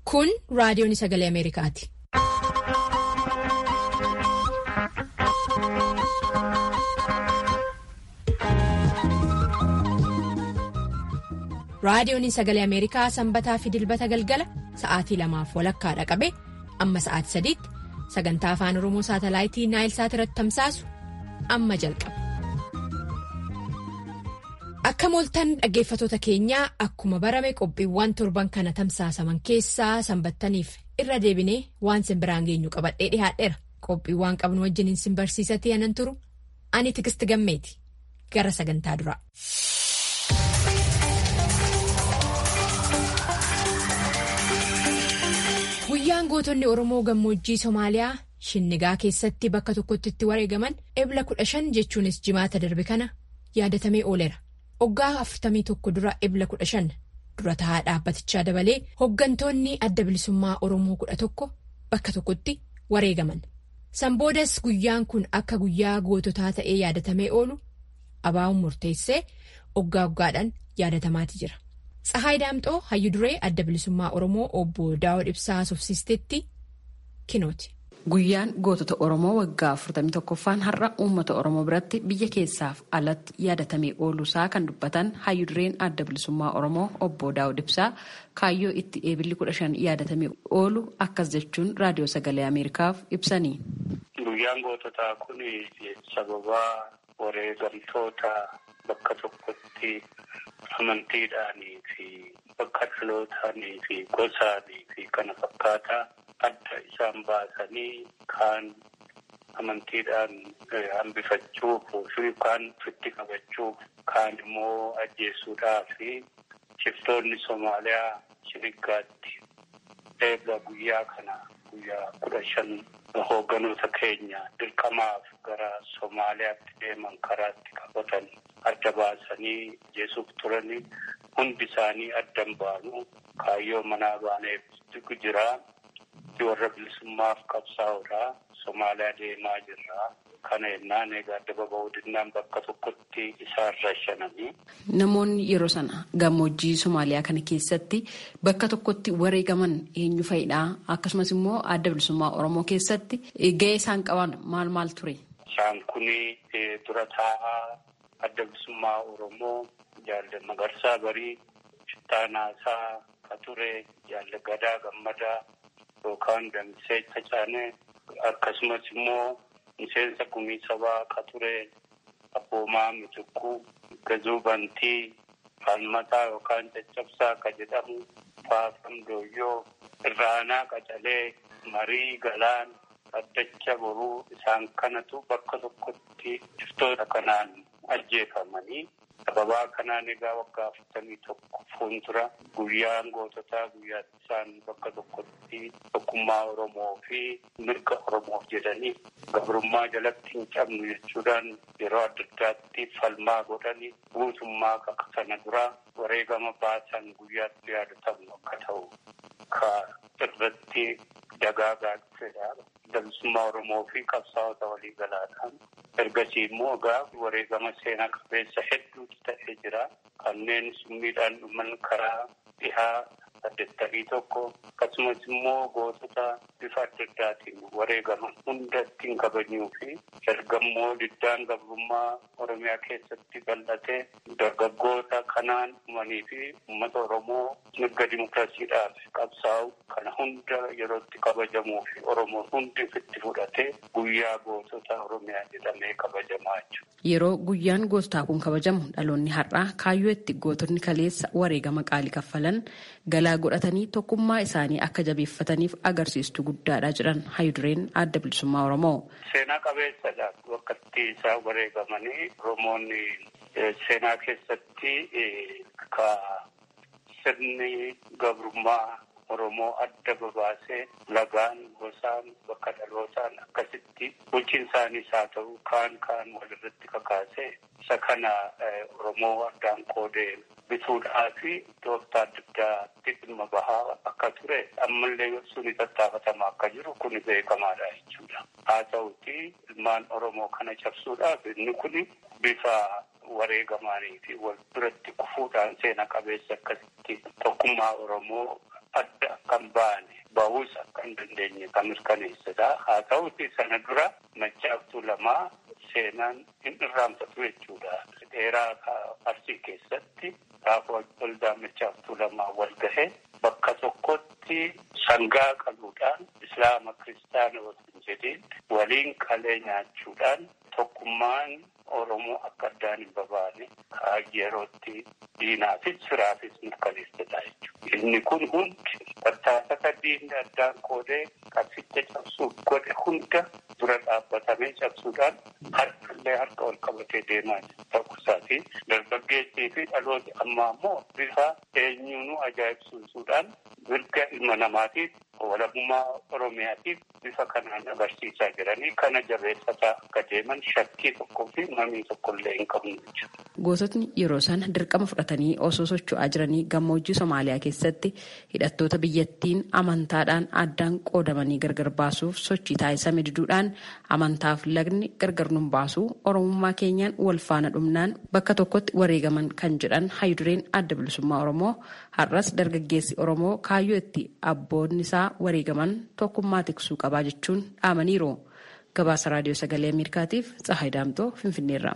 Kun raadiyoon sagalee Ameerikaati. Raadiyoon sagalee Ameerikaa sanbataa fi dilbata galgala sa'aatii lamaaf walakkaadha qabe amma sa'aatii sadiitti sagantaa afaan Oromoo saatalaayitii Naayilsaat irratti tamsaasu amma jalqaba. Akka mooltan dhaggeeffatoota keenyaa akkuma barame qophiiwwan torban kana tamsaasaman keessaa sanbattaniif irra deebinee waan simbiraan geenyu qabadhee dhihaadheera. Qophiiwwan qabnu wajjin sin barsiisatee anan turu ani tigisti gammeeti gara sagantaa duraa. Guyyaan gootonni Oromoo gammoojjii Somaaliyaa Shinnigaa keessatti bakka tokkotti itti wareegaman ebla kudha shan jechuunis jimaata darbe kana yaadatamee ooleera. Hoggaa afurtamii tokko dura ebla kudha shan dura taa'aa dhaabbatichaa dabalee hoggantoonni adda bilisummaa Oromoo kudha tokko bakka tokkotti wareegaman. Sanboodas guyyaan kun akka guyyaa goototaa ta'ee yaadatamee oolu abaa'uun murteessee hoggaa hoggaadhaan yaadatamaati jira. Tsahaay Daamxoo hayyu duree adda bilisummaa Oromoo obbo Daawud Ibsaa Sofsiisteetti kinooti. Guyyaan gootota Oromoo waggaa 41ffaan har'a uummata Oromoo biratti biyya keessaaf alatti yaadatamee ooluusaa kan dubbatan hayyu dureen adda bilisummaa Oromoo obbo Daawud Ibsaa kaayyoo itti eebilli 15 yaadatamee oolu akkas jechuun raadiyoo sagalee Ameerikaaf ibsanii. Guyyaan goototaa kun sababa wareegamtoota bakka tokkotti amantiidhaanii fi bakka dhalootaanii fi gosaanii fi kana fakkaataa. adda isaan baasanii kaan amantiidhaan hambifachuuf kaan ofitti qabachuuf kaan immoo ajjeesuudhaa fi shiftoonni Somaaliyaa Shinnigaatti eega guyyaa kana guyyaa kudha shan hoogganoota keenya dirqamaaf gara Somaaliyaatti deeman karaatti qabatan adda baasanii ajjeesuuf turanii hundi isaanii addan baanu kaayyoo manaa baaneef jira. warra bilisummaaf qabsaa'uudha Somaaliyaa deemaa jirra. Kana yennaan egaa adda baba'uu dinnaan bakka tokkotti isaan rashananii. Namoonni yeroo sana gammoojjii Somaaliyaa kana keessatti bakka tokkotti wareegaman eenyu fa'idha? Akkasumas immoo adda bilisummaa Oromoo keessatti gahee isaan qaban maal maal ture? Isaan kuni dura taa'aa adda bilisummaa Oromoo jaalala Magarsaa Barii, Shittaanaasaa Qaturee, jaalala Gadaa Gammadaa. yookaan Damisee Tacaanee akkasumas immoo miseensa gumii sabaa Qaturee Abboomaa Mitikuu Gazuu Bantii Faalmataa yookaan Caccabsaa ka jedhamu Faafam Dooyyoo Irraanaa Qacalee Marii Galaan Addacha Boruu isaan kanatu bakka tokkotti shiftoota kanaan ajjeefamanii sababaa kanaan egaa waggaa afurtamii tokko fuuldura guyyaan goototaa guyyaa isaan bakka tokkotti tokkummaa Oromoo fi mirga Oromoof jedhanii gabrummaa jalatti hin cabnu jechuudhaan yeroo adda addaatti falmaa godhanii guutummaa akka sana duraa wareegama baasan guyyaatti yaadatamu akka ta'u ka irratti dagaagaa dhufedha. Bilisummaa Oromoo fi qabsaa'ota walii galaadhaan ergasii immoo egaa wareegama seenaa qabeessa hedduutu ta'ee jira. Kanneen summiidhaan dhuman karaa dhihaa saddeettamii tokko akkasumas immoo gootota bifa adda addaatiin wareegaman hunda ittiin kabajuu fi erga immoo diddaan gabrummaa Oromiyaa keessatti bal'ate dargaggoota kanaan dhumanii fi uummata Oromoo mirga dimokiraasiidhaaf qabsaa'u kana hunda yerootti kabajamuu fi Oromoon hundi ofitti fudhatee guyyaa gootota Oromiyaa jedhamee kabajamaa jechuudha. Yeroo guyyaan goototaa kun kabajamu dhaloonni har'aa kaayyoo itti gootonni kaleessa wareegama qaalii kaffalan galaa godhatanii tokkummaa isaanii akka jabeeffataniif agarsiistuu guddaadha jedhan hayudureen adda bilisummaa Oromoo. Seenaa qabeessadha bakka itti isaan wareegamanii Oromoonni seenaa keessatti ka sirni gabrummaa Oromoo adda babaasee lagaan gosaan bakka dhalootaan akkasitti bulchiinsaanis haa ta'u kaan kaan walirratti kakaasee isa kana Oromoo addaan qoodee bituudhaa fi tooftaa adda addaatti dhimma bahaa akka ture ammallee suni tattaafatamaa akka jiru kun beekamaadha jechuudha. Haa ta'uti ilmaan Oromoo kana cabsuudhaaf inni kun bifa wareegamaanii fi wal biratti kufuudhaan seena qabeessa akkasitti tokkummaa Oromoo adda akkan baane bahus akkan dandeenye kan mirkaneessedha. Haa ta'uti sana dura machaaftuu lamaa seenaan hin irraanfatu jechuudha. Dheeraa arsii keessatti gaafa waldaa machaaftuu lamaa wal gahe bakka tokkotti sangaa qaluudhaan islaama kiristaana waliin jedheen waliin qalee nyaachuudhaan tokkummaan Oromoo akka addaan hin babaane yerootti diinaafis firaafis mirkaneessedha jechuudha. Inni kun hundi tattaafata diinni addaan qoodee qabsicha cabsuuf godhe hunda dura dhaabbatamee cabsuudhaan harkallee harka ol qabatee deemaa ta'uu isaati. Dargaggeessii fi dhalooti ammaa immoo bifa eenyuunuu ajaa'ibsiisuudhaan mirga ilma namaatiif walabummaa Oromiyaatiif bifa kanaan agarsiisaa jiranii kana jabeessataa akka deeman shakkii tokkoo fi mamii tokkollee hin qabnu jechuudha. Goototni yeroo sana dirqama fudhatanii osoo socho'aa jiranii gammoojjii Somaaliyaa keessatti hidhattoota biyyattiin amantaadhaan addaan qoodamanii gargar baasuuf sochii taasisame diduudhaan amantaaf lagni gargar nun baasuu Oromummaa keenyaan wal faana dhumnaan bakka tokkotti wareegaman kan jedhan hayyudureen adda bilisummaa Oromoo har'as dargaggeessi Oromoo kaayyoo itti abboonni isaa wareegaman tokkummaa tiksuu qabaa jechuun dhaamaniiru. Gabaasa Raadiyoo Sagalee Ameerikaatiif Tsahaay Daamtoo Finfinneerra.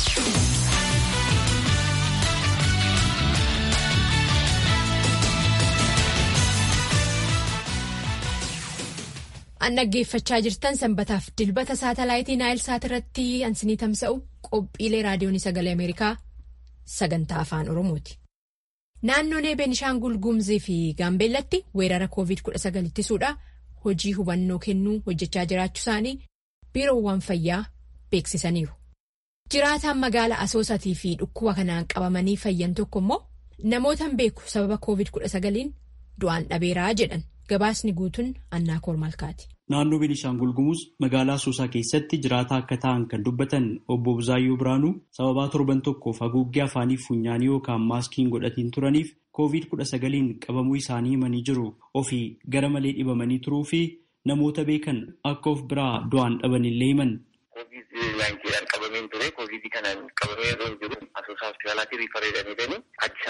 An dhaggeeffachaa jirtan sanbataaf dilbata saatalaayitii Naayil Saat irratti ansinii tamsa'u qophiilee raadiyoon sagalee Ameerikaa sagantaa afaan Oromooti. Naannoon Beenishaangul Gumzii fi Gaambeellatti weerara COVID-19 ittisuudha hojii hubannoo kennuu hojjechaa jiraachuu isaanii biiroowwan fayyaa beeksisaniiru. Jiraataan magaala Asoosatii fi dhukkuba kanaan qabamanii fayyan tokko immoo namootaan beeku sababa COVID-19 du'aan dhabeeraa jedhan gabaasni guutuun annaa koormalkaati. Naannoo Beenishaangul Gumuz magaalaa Asoosaa keessatti jiraataa akka ta'an kan dubbatan obbo Buzaayyoo Biraanuu sababaa torban tokkoof haguuggee afaanii funyaanii yookaan maaskiin godhatiin turaniif COVID-19 qabamuu isaanii himanii jiru. Ofii gara malee dhibamanii turuu fi namoota beekan akka of biraa du'aan dhaban illee himan. Covid-19 qabameen ture. Covid kanaan qabamee yeroo jiru asoosaa hospitaalaatii riifaree jedhamanii Addis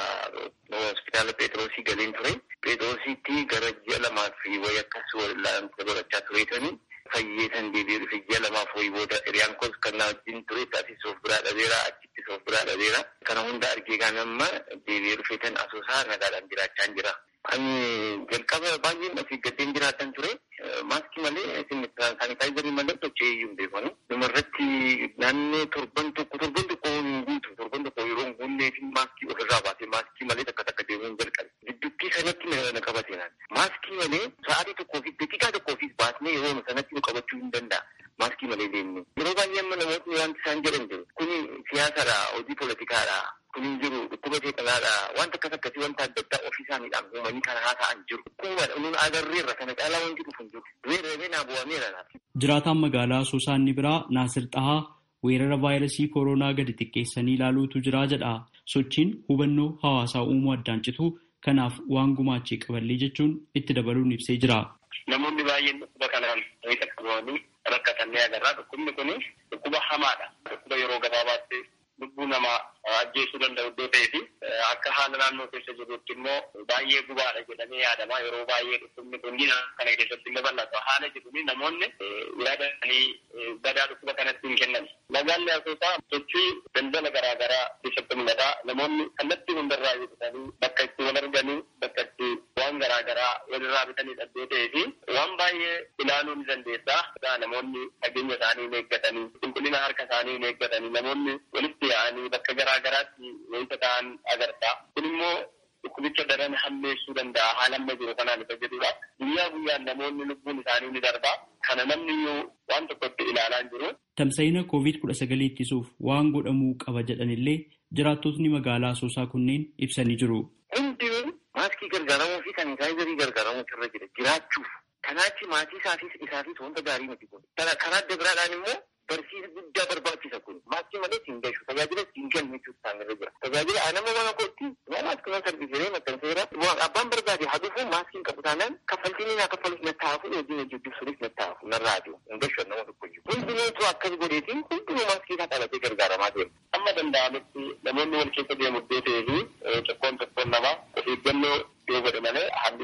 Ababa hospitaala Pheexroosii galeen ture. Pheexroosiitti gara ji'a lamaa fi wayii akkas wal'aansa godhachaa tureetanii fayyeetan deebi'ee dhufe ji'a lamaaf wayii booda hiriyaan koos kan na wajjin ture taasis of biraa dhabeera achittis of biraa dhabeera. Kana hunda argee kan amma deebi'ee dhufeetan asoosaa nagaadhaan jiraachaa jira. Ani jalqaba baay'een asii gaddeen jiraatan ture. Maaskii malee saanitaayizarii malee sochii iyyuu hin beekanu. Dhumarratti naannoo torban tokko torban tokko hin guutu torban tokko yeroo hin guunnee fi maaskii ofirraa baasee maaskii malee takka takka deemuu hin jalqabe. Giddugtii sanatti na qabate naan. Maaskii malee sa'aatii tokkoo fi daqiiqaa tokkoo fi baasnee yeroo sanatti nu qabachuu hin danda'a. Maaskii malee deemnu. Yeroo baay'ee amma namootni wanti isaan jedhan jiru. Kuni siyaasadha, hojii poolitikaadha. Kun jiru dhukkuba seexanaadha. Wanta akkas akkasii wanta adda addaa ofii isaaniidhaan uumanii kana haasa'an jiru. Dhukkuba nuun agarreerra kana caalaa wanti dhufu hin jiru. Du'ee dhabee naa bu'ameera. Jiraataan magaalaa Asoosaa inni biraa Naasir Xahaa weerara vaayirasii kooroonaa gadi xiqqeessanii ilaaluutu jira jedha. Sochiin hubannoo hawaasaa uumuu addaan citu kanaaf waan gumaachee qaballee jechuun itti dabaluun ibsee jira. Namoonni baay'een dhukkuba kanaan wayita qabamanii rakkatan ni agarra. Dhukkubni kun dhukkuba hamaadha. Dhukkuba yeroo gabaabaatti lubbuu namaa ajjeesuu danda'u iddoo ta'ee fi akka haala naannoo keessa jirutti immoo baay'ee gubaadha jedhamee yaadama. Yeroo baay'ee dhukkubni kun kana keessatti illee bal'ata. Haala jedhuun namoonni yaadanii badaa dhukkuba kanatti hin kennan. Magaalli Asoosaa sochii daldala garaa garaa keessatti mul'ata. Namoonni kallattii hundarraa jedhatanii bakka itti wal arganii bakka itti waan garaa garaa walirraa bitanii dhaddoo ta'ee fi waan baay'ee ilaaluu ni dandeessa. Namoonni fageenya isaanii hin eeggatanii qulqullina harka isaanii hin eeggatanii namoonni walitti yaa'anii bakka garaa garaatti wayita ta'an agarta. Kun immoo dhukkubicha daran hammeessuu danda'a haala amma jiru kanaan isa jedhudha. Guyyaa guyyaan namoonni lubbuun isaanii ni darba. Kana namni iyyuu waan tokkotti ilaalaa hin jiru. Tamsa'ina COVID-19 ittisuuf waan godhamuu qaba jedhanillee jiraattotni magaalaa Asoosaa kunneen ibsanii jiru. Hundinuu maaskii gargaaramuu fi saanitaayizarii gargaaramuu irra jira jiraachuuf. Kanaachi maatii isaafis isaafis wanta gaarii miti kun. Karaa adda biraadhaan immoo barsiisa guddaa barbaachisa kun. Maaskii malee siin gashu tajaajila siin kennu jechuutu isaan irra jira. Tajaajila nama mana kootti waan maaskii mana sarbiisee maxxanseera. Abbaan barbaade haa dhufu maaskiin qabu taanaan kaffaltiin naa kaffalus na taa'afu hojiin hojii dubbisuunis na taa'afu narraa adi'u. Hin gashu nama tokko jiru. Hundinuutu akkas godheetiin hundinuu maaskii isaa qabatee gargaaramaa deema. Amma danda'amutti namoonni wal keessa deemu iddoo ta'ee fi tokkoon tokkoon namaa of eeggannoo yoo godhe malee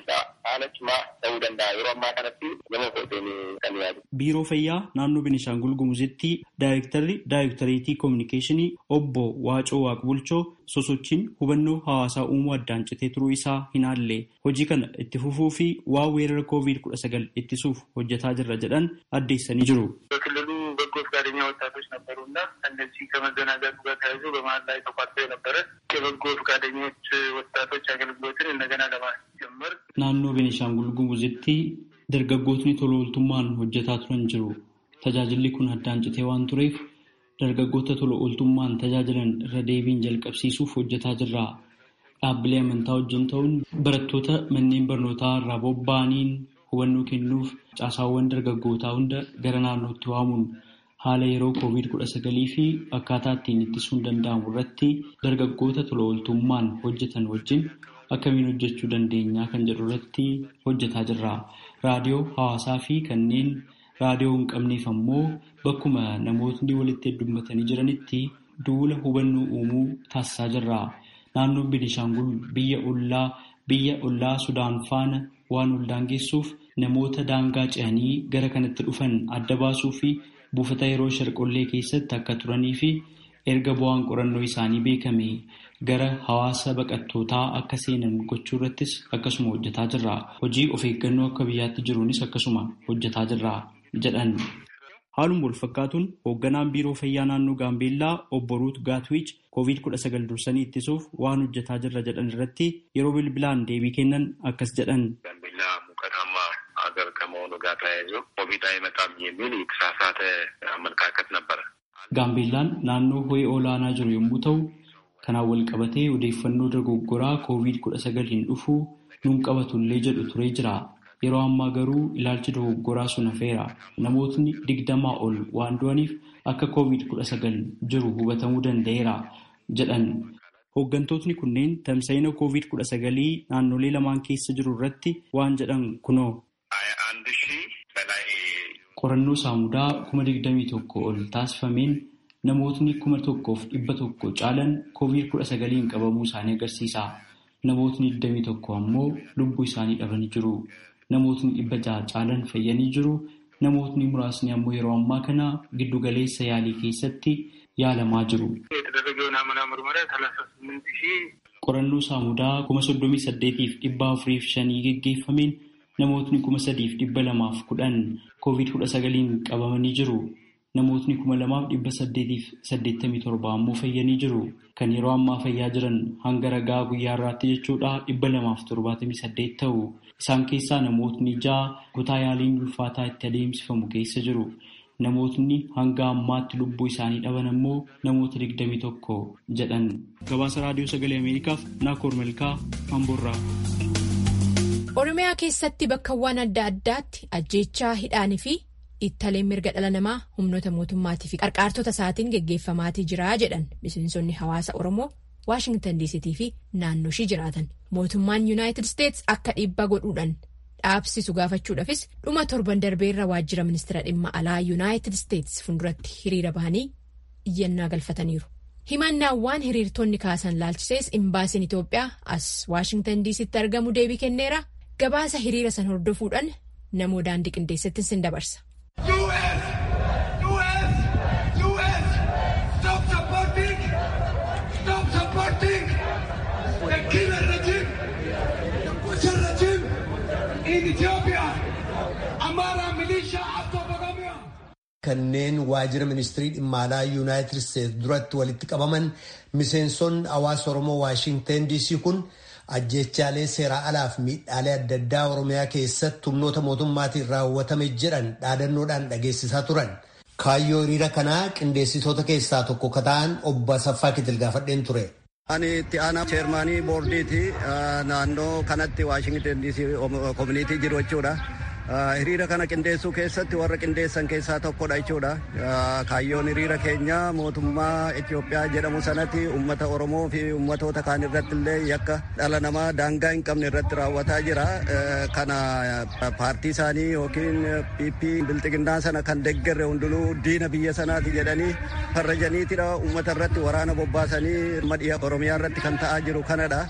danda'a yeroo ammaa kanatti nama kooteen kan yaadu. Biiroo Fayyaa naannoo Beenishaangul Gumuzitti daayirektarri daayirektareetii koominikeeshinii obbo Waacoo Waaqbulchoo sosochiin hubannoo hawaasaa uumuu addaan citee turuu isaa hin haalle hojii kana itti fufuu fi waa weerara koovid kudha sagal ittisuuf hojjetaa jirra jedhan addeessanii jiru. በክልሉ በጎ ፈቃደኛ ወጣቶች ነበሩና እነዚህ ከመዘናጋቱ ጋር ተያይዞ በመሀል ላይ ተቋርጦ የነበረ የበጎ ፈቃደኞች ወጣቶች አገልግሎትን እንደገና ለማስጀመር naannoo Beenishaangul Gumuzitti dargaggootni tola ooltummaan hojjetaa turan jiru. Tajaajilli kun addaan citee waan tureef dargaggoota tola ooltummaan tajaajilan irra deebiin jalqabsiisuuf hojjetaa jirra. Dhaabbilee amantaa wajjin ta'uun barattoota manneen barnootaa irraa bobba'aniin hubannoo kennuuf caasaawwan dargaggootaa hunda gara naannootti waamuun haala yeroo koovid kudha sagalii fi akkaataa ittiin ittisuun danda'amu irratti dargaggoota tola ooltummaan hojjetan wajjin akkamiin hojjechuu dandeenyaa kan jedhu irratti hojjetaa jirra. Raadiyoo hawaasaa fi kanneen raadiyoo hin qabneef ammoo bakkuma namootni walitti heddummatanii jiranitti duula hubannoo uumuu taasisaa jirra. Naannoon Beenishaangul biyya ollaa biyya ollaa Sudaan faana waan ol daangeessuuf namoota daangaa ce'anii gara kanatti dhufan adda baasuu fi buufata yeroo sharqollee keessatti akka turanii fi erga bu'aan qorannoo isaanii beekame gara hawaasa baqattootaa akka seenan gochuu irrattis akkasuma hojjetaa jirra. Hojii of eeggannoo akka biyyaatti jiruunis akkasuma hojjetaa jirra jedhan. Haaluma wal fakkaatuun hoogganaan biiroo fayyaa naannoo Gaambeellaa obbo Ruut Gaatwiich koovid kudha sagal dursanii ittisuuf waan hojjetaa jirra jedhan irratti yeroo bilbilaan deebii kennan akkas jedhan. ጋምቤላ ሙቀታማ ሀገር ከመሆኑ ጋር ተያይዞ ኮቪድ አይመጣም የሚል የተሳሳተ አመለካከት ነበረ። Gaambeellaan naannoo ho'i olaanaa jiru yommuu ta'u, kanaan wal qabatee odeeffannoo dogoggoraa koovid kudha sagal hin dhufuu nuun qabatullee jedhu turee jira. Yeroo ammaa garuu ilaalchi dogoggoraa sun hafeera. Namootni digdamaa ol waan du'aniif akka koovid kudha sagal jiru hubatamuu danda'eera jedhan. Hooggantootni kunneen tamsa'ina koovid kudha sagalii naannolee lamaan keessa jiru irratti waan jedhan kunoo. አንድ ሺህ በላይ Qorannoo saamudaa kuma digdamii tokko ol taasifameen namootni kuma tokkoof dhibba tokko caalan koovid kudha sagaliin qabamuu isaanii agarsiisa. Namootni digdamii tokko ammoo lubbuu isaanii dhabanii jiru. Namootni dhibba jaha caalan fayyanii jiru. Namootni muraasni ammoo yeroo ammaa kana giddugaleessa yaalii keessatti yaalamaa jiru. የተደረገው ናሙና ምርመራ ሰላሳ ስምንት ሺህ Qorannoo saamudaa kuma soddomii saddeetiif dhibba afuriif shanii geggeeffameen namootni kuma sadiif dhibba lamaaf kudhan koovid kudha sagaliin qabamanii jiru. Namootni kuma lamaaf dhibba saddeetiif saddeettamii torba ammoo fayyanii jiru. Kan yeroo ammaa fayyaa jiran hanga ragaa guyyaa irraatti jechuudha dhibba lamaaf torbaatamii saddeet ta'u. Isaan keessaa namootni ja'a kutaa yaaliin ulfaataa itti adeemsifamu keessa jiru. Namootni hanga ammaatti lubbuu isaanii dhaban ammoo namoota digdamii tokko jedhan. Gabaasa Raadiyoo Sagalee Ameerikaaf Naakoor Malkaa Amboorraa. Oromiyaa keessatti bakkawwan adda addaatti ajjeechaa hidhaanii fi ittaleen mirga dhala namaa humnoota mootummaatii fi qarqaartota isaatiin geggeeffamaatii jira jedhan miseensonni hawaasa Oromoo Waashingtan diisitii fi naannoo ishii jiraatan. Mootummaan Yuunaayitid Isteets akka dhiibbaa godhuudhaan dhaabsisu gaafachuudhaafis dhuma torban darbeerra waajjira ministeera dhimma alaa Yuunaayitid Isteets fuulduratti hiriira bahanii iyyannaa galfataniiru. Himannaawwan hiriirtonni kaasan laalchisees imbaasiin Itoophiyaa as Waashingtan diisitti argamu deebii kenneera. Gabaasa hiriira san hordofuudhaan namoo daandii qindeessatti sin dabarsa. US! US! US! Stop supporting! Stop supporting the killer regime, the butcher regime in Ethiopia! Amara militia after Bagamoyo! kanneen waajjira ministirii dhimma alaa yuunaayitid isteetsi duratti walitti qabaman miseensonni hawaasa oromoo waashinten diisii kun ajjechaalee seeraa alaaf miidhaalee adda addaa oromiyaa keessatti humnoota mootummaatiin raawwatame jedhan dhaadannoodhaan dhageessisaa turan. kaayyoo hiriira kanaa qindeessitoota keessaa tokko ka ta'an obbo Asaffaa Kitil gaafadheen ture. Ani itti aanaa cheermaanii boordiiti naannoo kanatti Waashingtan diisii koominiitii jiru jechuudha. Hiriira kana qindeessuu keessatti warra qindeessan keessaa tokkodha jechuudha. Kaayyoon hiriira keenya mootummaa Itoophiyaa jedhamu sanatti uummata Oromoo fi uummatoota kaan irratti illee yakka dhala namaa daangaa hin qabne irratti raawwataa jira. Kana paartii isaanii yookiin PP bilxiginnaa sana kan deeggarre hundinuu diina biyya sanaati jedhanii farrajaniitidha uummata irratti waraana bobbaasanii madhiya Oromiyaa irratti kan ta'aa jiru kanadha.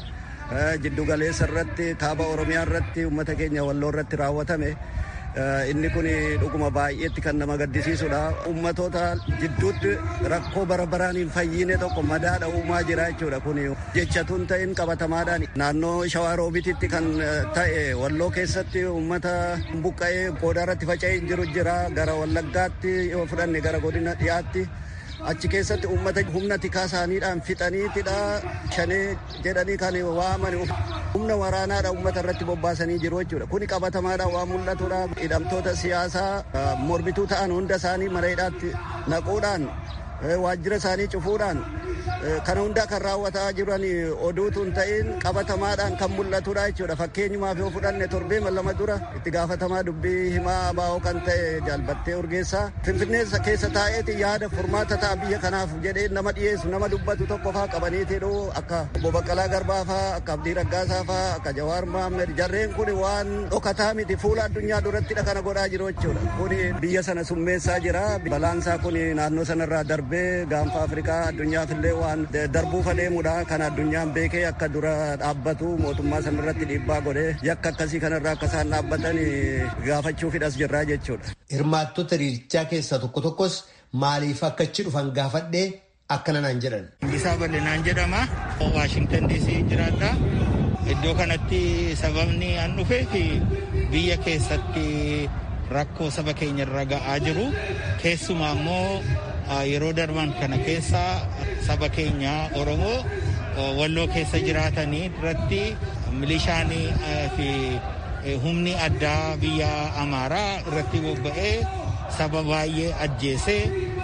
jiddu galeessa irratti kaaba oromiyaa irratti uummata keenya walloo irratti raawwatame inni kun dhuguma baay'eetti kan nama gaddisiisudha. Uummatoota jidduutti rakkoo bara baraan hin fayyine tokko madaadha uumaa jira jechuudha kun jechatuun ta'in qabatamaadhaan naannoo shawaa roobititti kan ta'e walloo keessatti uummata buqqa'ee goodaa irratti faca'ee jiru jira gara wallaggaatti yoo fudhanne gara godina dhiyaatti. achi keessatti uummata humna tikaa isaaniidhaan fixaniitidha shanee jedhanii kan waaman humna waraanaadha uummata irratti bobbaasanii jiru jechuudha kuni qabatamaadha waan mul'atudha hidhamtoota siyaasaa mormituu ta'an hunda isaanii mana hidhaatti naquudhaan waajjira isaanii cufuudhaan kana hundaa kan raawwataa jiran oduutu hin ta'in qabatamaadhaan kan mul'atudha jechuudha fakkeenyumaaf yoo fudhanne torbee lama dura itti gaafatamaa dubbii himaa abaa'oo kan ta'e jaalbattee urgeessaa finfinnee keessa taa'eeti yaada furmaata ta'a biyya kanaaf jedhee nama dhiyeessu nama dubbatu tokko faa qabaniitidhu akka obbo Baqqalaa Garbaa faa akka Abdii Raggaasaa faa akka Jawaar Mohaammed jarreen kun waan dhokataa miti fuula addunyaa durattidha kana godhaa jiru jechuudha kun biyya sana summeessaa jira balaansaa kun naannoo sanarraa darbee gaanfa Afrikaa addunyaafillee waan darbuuf adeemudha kan addunyaan beekee akka dura dhaabbatu mootummaa sanarratti dhiibbaa godhee yakka akkasii kanarraa akka isaan dhaabbatan gaafachuufidhas jirraa jechuudha. Hirmaattota hiriirichaa keessaa tokko tokkos maaliif akka achi dhufan gaafadhee akkana naan jedhan. Isaa bal'inaan jedhama. Waashingtan DC jiraadha. Iddoo kanatti sababni an dhufee fi biyya keessatti rakkoo saba keenya irra ga'aa jiru keessumaa immoo yeroo darban kana keessa saba keenya oromoo walloo keessa jiraatanii irratti milishaanii fi humni addaa biyya amaaraa irratti bobba'ee saba baay'ee ajjeesee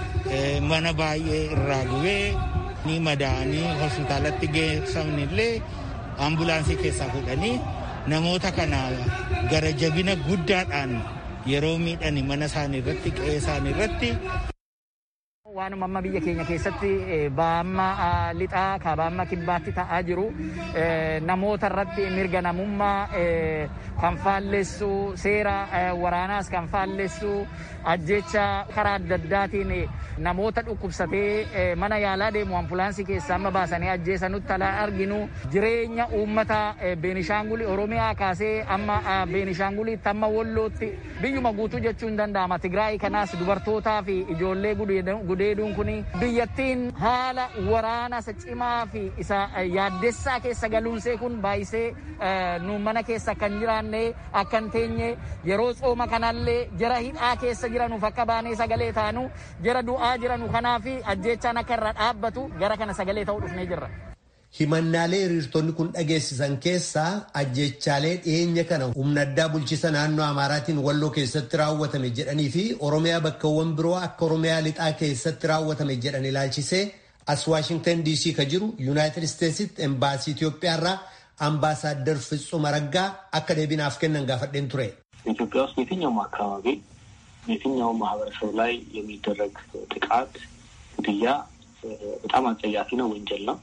mana baay'ee irraa gubee ni madaa'anii hospitaalatti geessamni illee ambulaansii keessaa fuudhanii namoota kana gara jabina guddaadhaan yeroo miidhani mana isaanii irratti qe'ee isaanii irratti Waanuma amma biyya keenya keessatti baamma lixaa kabaamma kibbaatti ta'aa jiru namoota irratti mirga namummaa kan faallessu seera waraanaas kan faallessu ajjecha karaa adda addaatiin namoota dhukkubsatee mana yaalaa deemu ambulaansii keessaa amma baasanii ajjeesanutti alaa arginu jireenya uummata beenishaangulii oromiyaa kaasee amma beenishaanguliitti amma wallootti biyyuma guutuu jechuun danda'ama tigraay kanaas dubartootaa fi ijoollee gudeeduun kun biyyattiin haala waraana isa cimaa fi isa yaaddessaa keessa galuunsee kun baay'isee nu mana keessa kan jiraanne akka hin teenye yeroo tsooma kanallee jara hidhaa keessa jiranuuf akka baanee sagalee taanu jara du'aa jiranu kanaaf ajjechaan akka irra dhaabbatu gara kana sagalee ta'uu dhufnee jirra. Himannaalee hiriirtonni kun dhageessisan keessaa ajjechaalee dhiyeenya kana humna addaa bulchiisa naannoo Amaaraatiin walloo keessatti raawwatame jedhanii fi Oromiyaa bakkawwan biroo akka Oromiyaa lixaa keessatti raawwatame jedhan ilaalchisee as Waashingtan DC ka jiru Yuunaayitid Isteetsitti embaasii Itoophiyaa irraa አምባሳደር ፍጹም አረጋ አከ ደቢናፍ ከነን ጋፈደን ቱሬ ኢትዮጵያ ውስጥ የትኛውም አካባቢ የትኛውም ማህበረሰብ ላይ የሚደረግ ጥቃት፣ ግድያ በጣም አጸያፊ ነው፣ ወንጀል ነው።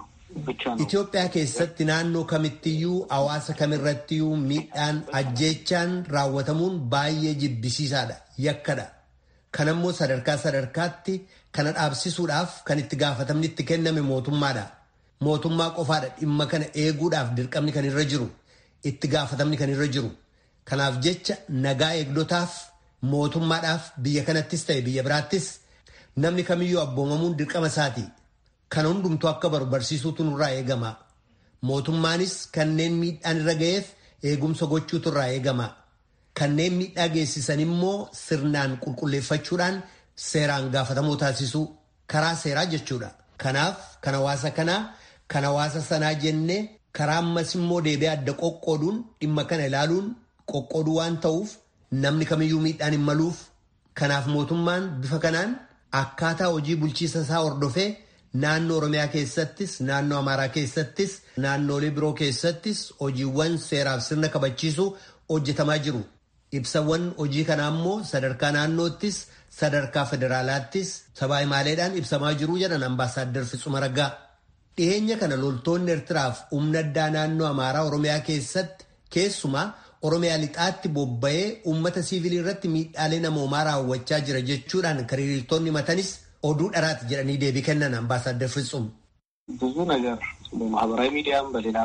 ኢትዮጵያ keessatti naannoo kamittiyyuu hawaasa kamirrattiyyuu miidhaan ajjeechaan raawwatamuun baay'ee jibbisiisaadha yakkadha kanammoo sadarkaa sadarkaatti kana dhaabsisuudhaaf kan itti gaafatamni itti kenname mootummaadha mootummaa qofaadha dhimma kana eeguudhaaf dirqamni kan irra jiru itti gaafatamni kan irra jiru kanaaf jecha nagaa eegdotaaf mootummaadhaaf biyya kanattis ta'e biyya biraattis namni kamiyyuu abboomamuun dirqama isaati. Kana hundumtuu akka baru barsiisuutu nurraa eegama. Mootummaanis kanneen miidhaan irra ga'eef eegumsa gochuutu irraa eegama. Kanneen miidhaa geessisan immoo sirnaan qulqulleeffachuudhaan seeraan gaafatamoo taasisuu karaa seeraa jechuudha. Kanaaf kan hawaasa kanaa kan hawaasa sanaa jennee karaa ammas immoo deebi'ee adda qoqqooduun dhimma kana ilaaluun qoqqooduu waan ta'uuf namni kamiyyuu miidhaan hin maluuf. Kanaaf mootummaan bifa kanaan akkaataa hojii bulchiisa isaa hordofee. Naannoo Oromiyaa keessattis, naannoo Amaaraa keessattis, naannoolee biroo keessattis hojiiwwan seeraaf sirna kabachiisuu hojjetamaa jiru. Ibsawwan hojii kanaa immoo sadarkaa naannoottis, sadarkaa federaalaattis sabaa himaaleedhaan ibsamaa jiru jedhan ambaasaaddar Fitsuma Raggaa. Dhiyeenya kana loltoonni Eertiraaf humna addaa naannoo Amaaraa Oromiyaa keessatti keessumaa Oromiyaa lixaatti bobba'ee uummata siivilii irratti miidhaalee namoomaa raawwachaa jira jechuudhaan kan hiriirtonni matanis oduu dharaati jedhanii deebii kennan አምባሳደር ፍጹም ብዙ ነገር በማህበራዊ ሚዲያም በሌላም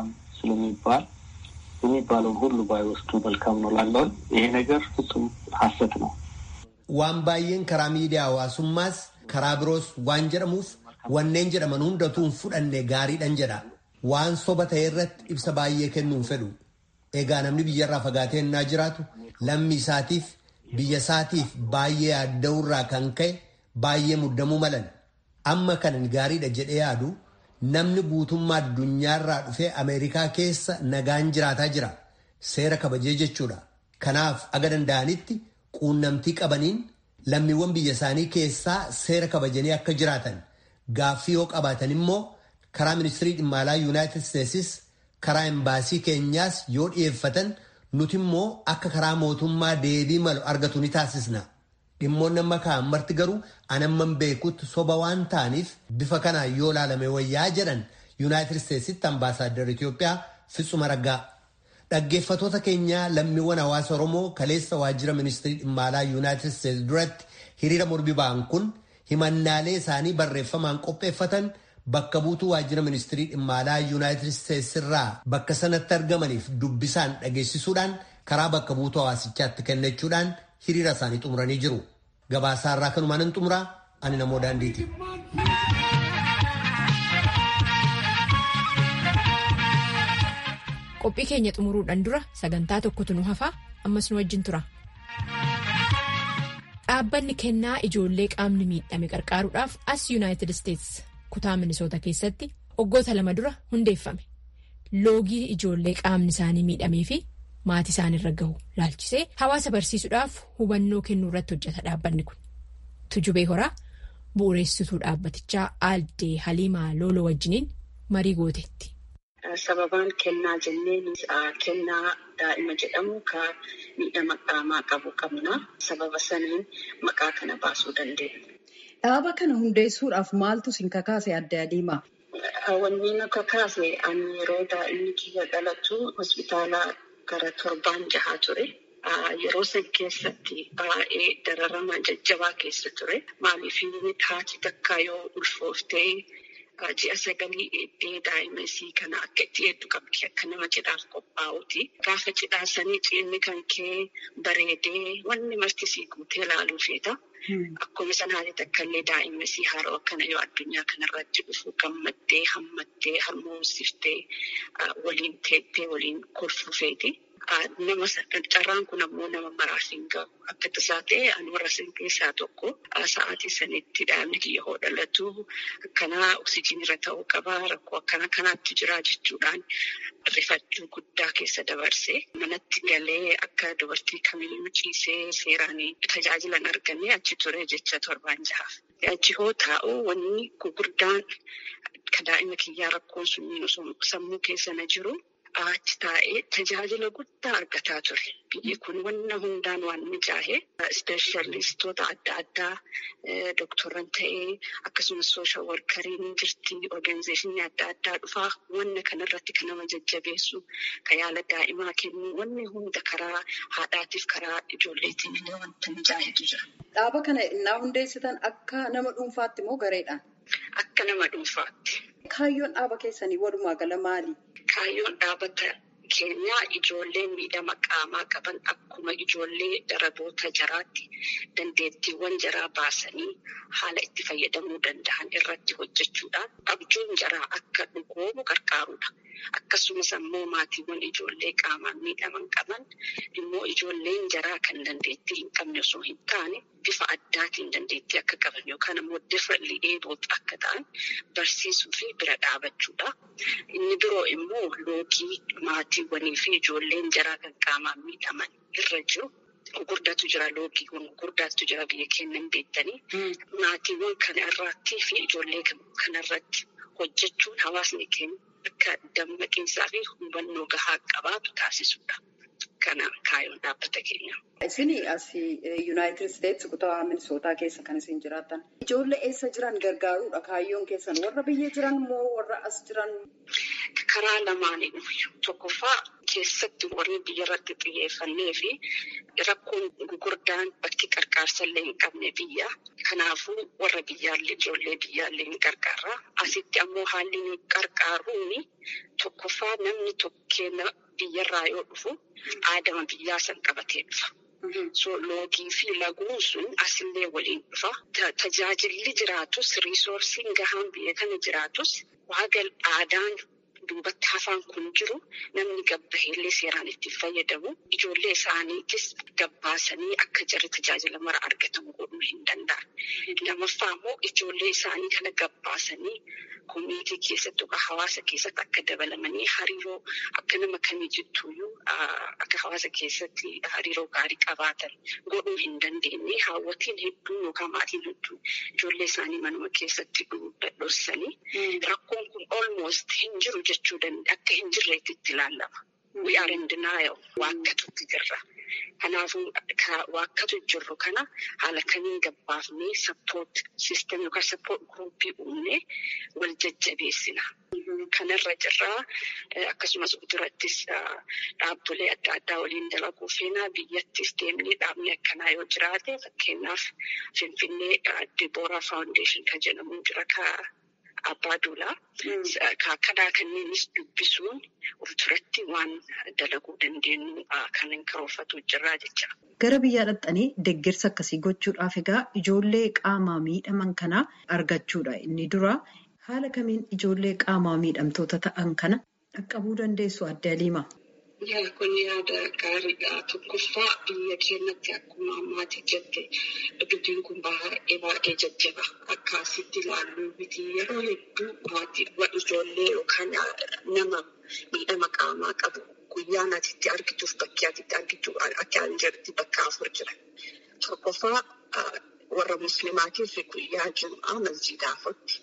ስለሚባል የሚባለውን ሁሉ ባይወስዱ መልካም ነው ላለውን ይሄ ነገር ፍጹም ሀሰት ነው። waan baay'een karaa miidiyaa hawaasummaas karaa biroos waan jedhamuuf wanneen jedhaman hundatu hin fudhanne gaariidhan jedha waan soba ta'e irratti ibsa baay'ee kennuun fedhu egaa namni biyyarraa fagaatee innaa jiraatu lammii isaatiif biyya isaatiif baay'ee yaadda'urraa kan ka'e baay'ee muddamuu malan amma kanan gaariidha jedhee yaadu namni guutummaa addunyaarraa dhufee ameerikaa keessa nagaan jiraataa jira seera kabajee jechuudha kanaaf aga danda'anitti quunnamtii qabaniin lammiiwwan biyya isaanii keessaa seera kabajanii akka jiraatan gaaffii yoo qabaatan immoo karaa ministirii dhimma alaa yuunaayitid isteetsis karaa embaasii keenyaas yoo dhiyeeffatan nuti immoo akka karaa mootummaa deebii malu argatu ni taasisna. dhimmoonni amma ka'an marti garuu anamman beekutti soba waan ta'aniif bifa kanaan yoo ilaalame wayyaa jedhan yuunaayitid isteetsitti ambaasaaddar Itoophiyaa Fitsuma Raggaa. Dhaggeeffatoota keenyaa lammiiwwan hawaasa Oromoo kaleessa waajjira ministirii dhimma alaa yuunaayitid isteetsi duratti hiriira mormii ba'an kun himannaalee isaanii barreeffamaan qopheeffatan bakka buutuu waajjira ministirii dhimma alaa yuunaayitid isteetsi irraa bakka sanatti argamaniif dubbisaan dhageessisuudhaan karaa bakka buutuu hawaasichaatti kennachuudhaan hiriira isaanii xumuranii jiru. Gabaasaa irraa kanumaan hin xumuraa ani namoo daandiiti. Qophii keenya xumuruudhaan dura sagantaa tokkotu nu hafaa ammas nu wajjin tura. Dhaabbanni kennaa ijoollee qaamni miidhame qarqaaruudhaaf as yuunaayitid isteetsi kutaa minisoota keessatti waggoota lama dura hundeeffame. Loogii ijoollee qaamni isaanii miidhamee fi maatii isaaniirra gahu laalchisee hawaasa barsiisuudhaaf hubannoo kennuu irratti hojjeta dhaabbanni kun. Tujubee horaa bu'uureessituu dhaabbatichaa Aaddee Haliimaa Looloo wajjiniin marii gooteetti. Sababaan kennaa jenneen kennaa daa'ima jedhamu kan miidhama qaamaa qabu qabna. Sababa saniin maqaa kana baasuu dandeenya. Dhaaba kana hundeessuudhaaf maaltu sin kakaase Aaddee Haliimaa? Wanni nu kakaase ani yeroo daa'imni kiyya dhalatu hospitaala gara torbaan jahaa ture. Yeroo san keessatti baay'ee dararama jajjabaa keessa ture. Maaliif haati takka yoo ulfooftee ji'a sagalii eeddee daa'ima isii kana akka itti hedduu qabdi akka nama cidhaaf qophaa'uti. Gaafa cidhaa sanii ciinni kan kee bareedee wanni marti sii guutee ilaaluu feeta. Akkuma sanaati takka illee daa'ima isii haaroo akkana yoo addunyaa kanarratti dhufu gammaddee hammattee harmoomsiftee waliin teettee waliin kolfuu feeti. Nama carraan kun ammoo nama maraaf hin gahu. Akka tasaa ta'e ani warra san keessaa tokko sa'aatii sanitti daa'imni kiyya hoo dhalatu akkanaa oksijiinirra ta'uu qaba rakkoo akkana kanaatti jira jechuudhaan rifachuu guddaa keessa dabarse manatti galee akka dubartii kamiyyuu ciisee seeraan tajaajilan argannee achi ture jecha torbaan jahaaf. Achi hoo taa'u wanni gurguddaan daa'ima kiyyaa rakkoon sun sammuu keessa na jiru. achi taa'ee tajaajila guddaa argataa ture. Biyyi kun wanna hundaan waan mijaa'e ispeeshalistoota adda addaa dooktorran ta'ee akkasumas sooshaal warkariin jirti organizeeshinii adda addaa dhufaa wanna kanarratti kan nama jajjabeessu kan yaala daa'imaa kennu wanni hunda karaa haadhaatiif karaa ijoolleetiin illee wanta mijaa'etu jira. Dhaaba kana innaa hundeessitan akka nama dhuunfaatti moo gareedhaan? Akka nama dhuunfaatti. Kaayyoon dhaaba keessanii walumaa gala maali? Kaayyoon dhaabata keenyaa ijoollee miidhama qaamaa qaban akkuma ijoollee daraboota jaraatti dandeettiiwwan jaraa baasanii haala itti fayyadamuu danda'an irratti hojjechuudhaan abjuun jaraa akka dhugoomu gargaarudha. Akkasumas ammoo maatiiwwan ijoollee qaamaan miidhaman qaban immoo ijoolleen jaraa kan dandeettii hin qabne osoo hin taane bifa addaatiin dandeettii akka qaban yookaan ammoo differently abled akka ta'an barsiisuu fi bira dhaabachuudha. Inni biroo immoo loogii maatiiwwanii fi ijoolleen jaraa kan qaamaan miidhaman irra jiru. Gurguddaatu jira loogiiwwan gurguddaatu jira biyya keenya hin beektanii. Maatiiwwan kana irratti fi ijoollee kanarratti hojjechuun hawaasni keenya akka dammaqinsaa fi hubannoo gahaa qabaatu taasisudha. Kana kaayyoon dhaabbata keenya. Isin as Yuunaayitid Isteetsi kutaa Minisootaa keessa kan isin jiraatan. Ijoollee eessa jiran gargaaruudha kaayyoon keessan warra biyya jiran moo warra as jiran? Karaa lamaaniin tokkoffaa keessatti warri biyya irratti xiyyeeffannee fi rakkoon gurguddaan bakki qarqaarsa illee hin qabne biyya. Kanaafuu warra biyyaallee ijoollee biyyaallee hin gargaarra. Asitti ammoo haalli nu qarqaaruun tokkoffaa namni tokkeenya biyyarraa yoo dhufu aadama biyyaa san qabatee dhufa. So loogii fi laguun sun asillee waliin dhufa. Tajaajilli jiraatus riisoorsiin gahaan biyya kana jiraatus waagal aadaan duubatti hafaan kun jiru namni gabbaheellee seeraan itti fayyadamu ijoollee isaaniitis gabbaasanii akka jarri tajaajila mara argatamu godhuu hin danda'an. Lamaffaa immoo ijoollee isaanii kana gabbaasanii koominiitii keessatti yookaan hawaasa keessatti akka dabalamanii hariiroo akka nama kamii jettuuyyuu akka hawaasa keessatti hariiroo gaarii qabaatan godhuu hin dandeenye haawwatiin hedduun yookaan maatiin hedduun ijoollee isaanii manuma keessatti dhossanii rakkoon kun almost hin jiru jechuu danda'a akka hin jirreetti itti ilaalama. We are in denial. Waakkatutti jirra. Kanaafuu waakkatu jirru kana haala kamiin gabbaafnee sappoot siistem yookaan sappoot guruupii uumnee wal jajjabeessina. Kanarra jirraa akkasumas durattis dhaabbilee adda addaa waliin dalaguu feenaa biyyattis deemnee dhaabni akkanaa yoo jiraate fakkeenyaaf Finfinnee Dibooraa Faawundeeshin kan jedhamu jira abbaa duulaa akkanaa kanneenis dubbisuun of duratti waan dalaguu dandeenyu kan hin karoorfatu jirraa jecha. Gara biyyaa dhaqxanii deeggarsa akkasii gochuudhaaf egaa ijoollee qaamaa miidhaman kana argachuudha inni dura. Haala kamiin ijoollee qaamaa miidhamtoota ta'an kana dhaqqabuu dandeessu adda Aliima? Yaa kun yaada gaariidha. Tokkoffaa biyya keenyatti akkuma ammaatii jette dubbiin kun baay'ee baay'ee jajjaba. Akka asitti ilaalluu miti yeroo hedduu ijoollee yookaan nama miidhama qaamaa qabu guyyaa atitti argituuf bakkee atitti argitu akka hin jirti bakka afur jira. Tokkoffaa warra musliimaatiif guyyaa jum'aa masjiida afutti.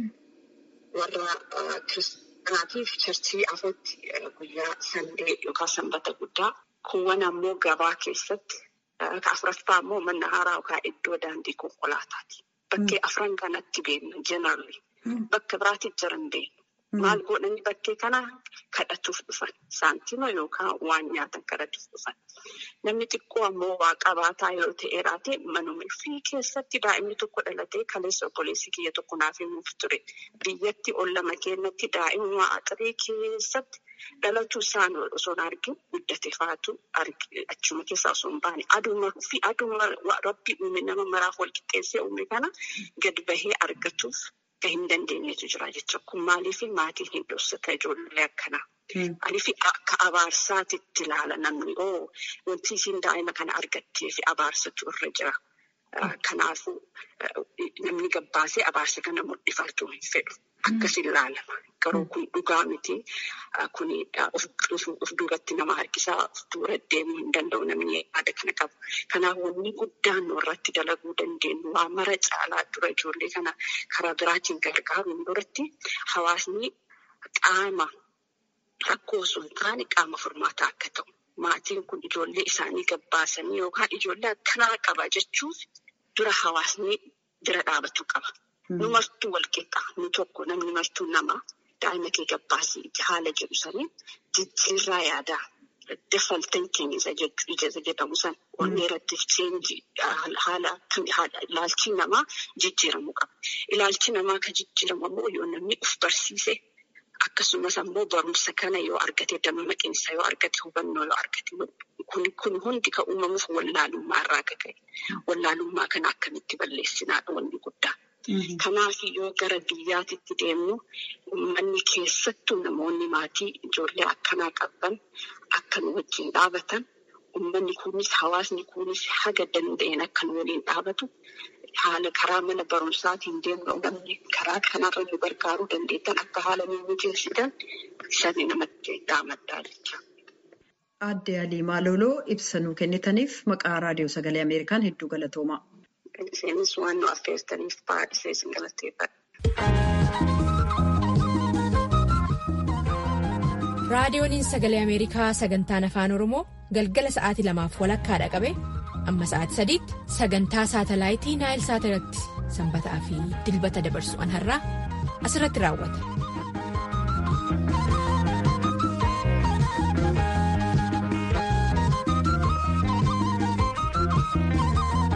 Warra kiristaanaatiif charchii afutti guyyaa sandee yookaan sanbata guddaa. Kuuwwan ammoo gabaa keessatti afuraffaa ammoo manna haaraa yookaan iddoo daandii konkolaataati. Bakkee afran kanatti beekna jenarri. Bakka biraatti jiran beeknu. Maal godhanii bakkee kana kadhatuuf dhufan. Saantima yookaan waan nyaatan kadhatuuf dhufan. Namni xiqqoo ammoo waa qabaataa yoo ta'e raate manuma ofii keessatti daa'imni tokko dhalatee kaleessa obboleessi kiyya tokko naaf himuuf ture. Biyyatti ol lama keenyatti daa'imuma axiree keessatti dhalatu isaan osoo hin argin guddate faatu achuma keessaa osoo hin baane aduma fi aduma rabbi uume nama maraaf wal qixxeessee uume kana gad bahee argatuuf kan hin dandeenyetu jira jecha kun maaliif maatiin hin dhoksata ijoollee akkanaa. Aniif akka abaarsaatitti ilaala namni oo wanti isiin daa'ima kana argattee fi abaarsatu irra jira. Kanaafuu namni gabbaasee abaarsa kana mul'ifachuu hin fedhu. Akkas ilaalama. Garuu kun dhugaa miti. Kun of duubatti nama harkisaa of dura deemuu hin danda'u namni yaada kana qabu. Kanaaf wanni guddaan irratti dalaguu dandeenyu waa mara caalaa dura ijoollee kana karaa biraatiin gargaaruun duratti hawaasni qaama rakkoo osoo hin taane qaama furmaataa akka ta'u. Maatiin kun ijoollee isaanii gabbaasanii yookaan ijoollee akkanaa qaba jechuuf dura hawaasni bira dhaabatu qaba. Nu martuu wal qixxaa nu tokko namni martuu nama daa'ima kee gabbaasii haala jedhu sanii jijjiirraa yaadaa defalteen keenya isa jedhamu san onnee irratti cheenji haala ilaalchi namaa jijjiiramuu qaba. Ilaalchi namaa kan jijjiiramu ammoo yoo namni uf barsiise akkasumas ammoo barumsa kana yoo argate dammaqinsa yoo argate hubannoo yoo argate kun hundi kan uumamuuf wallaalummaa irraa ka'e. Wallaalummaa kana akkamitti balleessinaadha wanni guddaa. Kanaaf yoo gara biyyaatitti deemnu uummanni keessattuu namoonni maatii ijoollee akkanaa qaban akka nu wajjin dhaabatan uummanni kunis hawaasni kunis haga danda'een akka nu waliin dhaabatu haala karaa mana barumsaatiin deemnu namni karaa kanarra nu gargaaruu dandeettan akka haala nu mijeessitan sani namatti dhaamaddaa jecha. Aadde Aliimaa Loloo ibsa nuu kennitaniif maqaa raadiyoo sagalee Ameerikaan hedduu galatoomaa. Isheenis waan nu affeertaniif baay'isee isin galateeffadha. Raadiyooniin sagalee Ameerikaa sagantaan afaan Oromoo galgala sa'aatii lamaaf walakkaadha qabe amma sa'aatii sadiitti sagantaa saatalaayitii naayil saatalatti sanbataa fi dilbata dabarsu an har'aa asirratti raawwata.